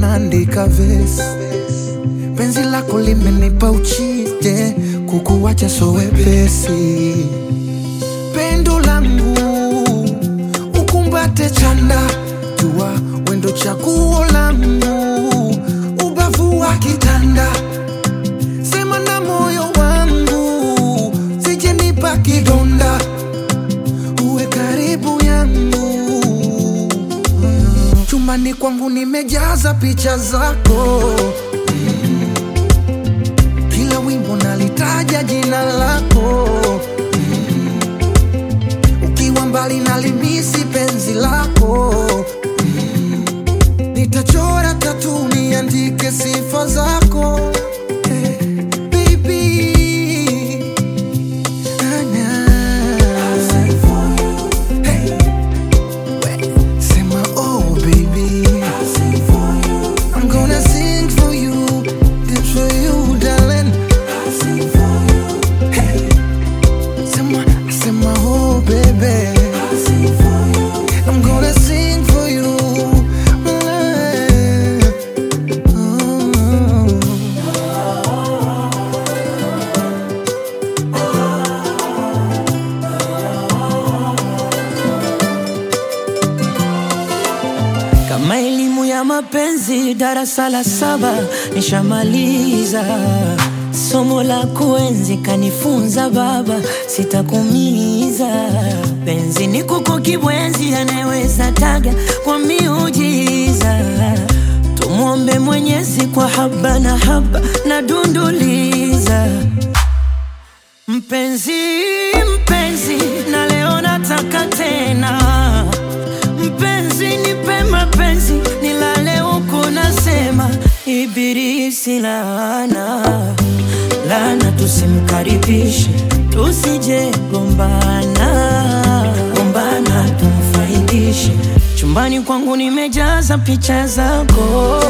naandika vesi, penzi lako limenipa uchije, kukuwacha so wepesi. Pendo langu ukumbate chanda, jua wendo chaguo langu, ubavu wa kitanda, sema na moyo wangu, sijenipa kidonda, uwe karibu yangu chumbani kwangu nimejaza picha zako Mm. kila wimbo nalitaja jina lako Mm. ukiwa mbali nalimisi penzi lako Mm. nitachora tatu niandike sifa zako Eh, baby. Ah, nah. Hey. Sema oh baby I'm gonna sing for you Dance for you darling Hey. Sema, sema oh baby I'm gonna sing for you Mm. Kama elimu ya mapenzi darasa la saba nishamaliza, somo la kuenzi kanifunza baba, sitakumiza. Penzi ni kuku kibwenzi, anayeweza taga kwa miujiza. Tumwombe Mwenyezi kwa haba na haba na dunduliza Mpenzi, mpenzi, na leo nataka tena Mpenzi, nipe mapenzi, nilale huku nasema Ibilisi laana, laana tusimkaribishe, tusije gombana, gombana tumfaidishe. Chumbani kwangu nimejaza picha zako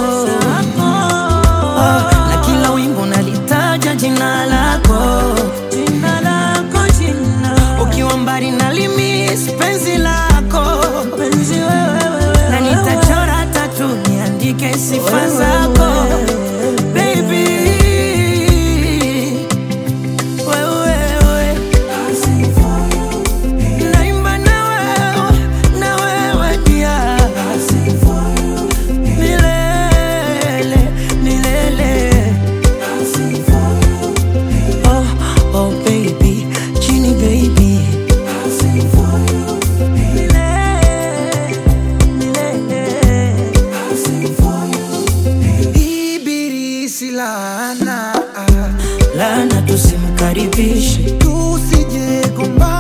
Ah, na kila wimbo nalitaja jina lako, jina lako, jina ukiwa mbali nalimis penzi lako, penzi wewe, na nitachora tatu niandike sifa zako baby, wewe naimba na wewe, na wewe pia milele, milele. Oh, oh baby, Genie baby. Milele, milele. Ibilisi laana Lana tusimkaribishe Tusije gombana